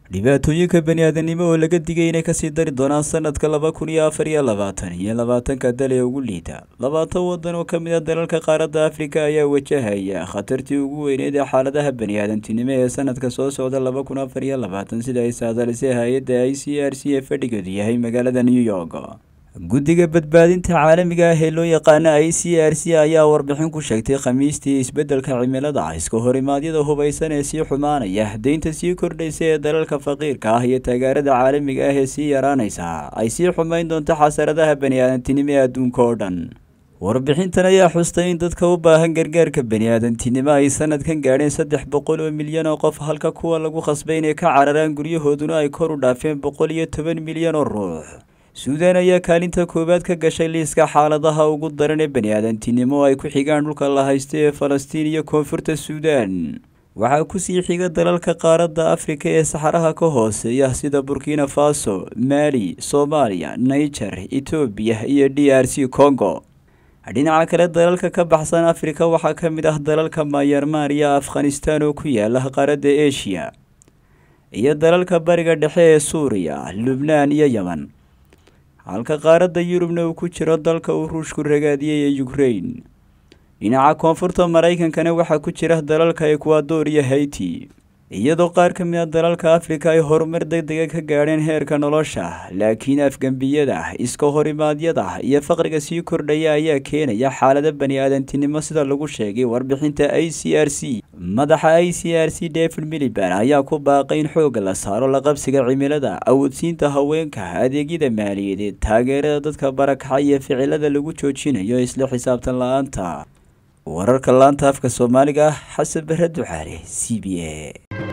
dhibaatooyinka bani-aadanimo oo laga digay inay kasii dari doonaan sanadka laba kun iyo afar iyo labaatan iyo labaatanka dal ee ugu liita labaatan wadan oo kamid a dalalka qaaradda afrika ayaa wajahaya khatartii ugu weyneyd ee xaaladaha bani-aadantinimo ee sanadka soo socda laba kun afar iyo labaatan sida ay saadalisay hay-adda i c r c ee fadhigeedu yahay magaalada new york guddiga badbaadinta caalamiga ah ee loo yaqaano i c r c ayaa warbixin ku sheegtay khamiistii isbeddelka cimilada iska horimaadyada hubaysan ee sii xumaanaya deynta sii kordhaysa ee dalalka faqiirka ah iyo taageerada caalamiga ah ee sii yaraanaysa ay sii xumayn doonto xasaradaha bani-aadantinimo ee adduunka oo dhan warbixintan ayaa xustay in dadka u baahan gargaarka bani-aadantinimo ay sanadkan gaadheen saddex boqol oo milyan oo qof halka kuwa lagu khasbay inay ka cararaan guryahooduna ay kor u dhaafeen boqol iyo toban milyan oo ruux suudaan ayaa kaalinta koowaad ka gashay liiska xaaladaha ugu daran ee bani-aadantinimo oo ay ku xigaan dhulka la haysto ee falastiin iyo koonfurta suudaan waxaa kusii xiga dalalka qaaradda afrika ee saxaraha ka hooseeya sida burkina faso maali soomaaliya niger etoobiya iyo d r c congo dhinaca kale dalalka ka baxsan afrika waxaa ka mid ah dalalka mayanmar iyo afghanistan oo ku yaala qaaradda eshiya iyo dalalka bariga dhexe ee suuriya lubnaan iyo yeman halka qaaradda yurubna uu ku jiro dalka uu ruushku ragaadiyey ee ukrain dhinaca koonfurta maraykankana waxaa ku jira dalalka ekwador iyo haiti iyadoo qaar ka mid a dalalka afrika ay horumar deg dega ka gaadheen heerka nolosha laakiin afgembiyada iska horimaadyada iyo faqriga sii kordhaya ayaa keenaya xaalada bani-aadantinimo sida lagu sheegay warbixinta i c r c madaxa i c r c david miliban ayaa ku baaqay in xoogga la saaro la qabsiga cimilada awoodsiinta haweenka adeegyada maaliyadeed taageerada dadka barakaxa iyo ficilada lagu joojinayo isla xisaabtan la-aanta wararka laanta afka soomaaliga ah xasan bare ducaale c b a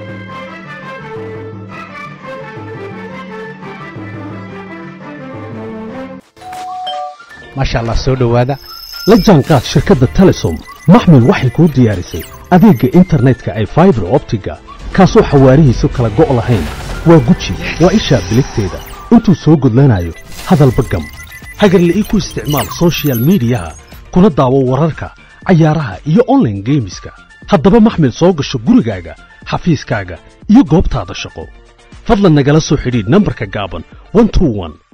maasha allah soo dhowaada la jaanqaad shirkadda telesom maxmil waxay kuu diyaarisay adeegga internetka ay faibar optiga kaasoo xawaarihiisu kala go' lahayn waa guji waa ishaa biligteeda intuu soo gudlanayo hadalba gam hagarle ii ku isticmaal sochial midiyaha kuna daawo wararka cayaaraha iyo onlaine geemiska haddaba maxmil soo gasho gurigaaga xafiiskaaga iyo goobtaada shaqo fadlan nagala soo xidhiidh nambarka gaaban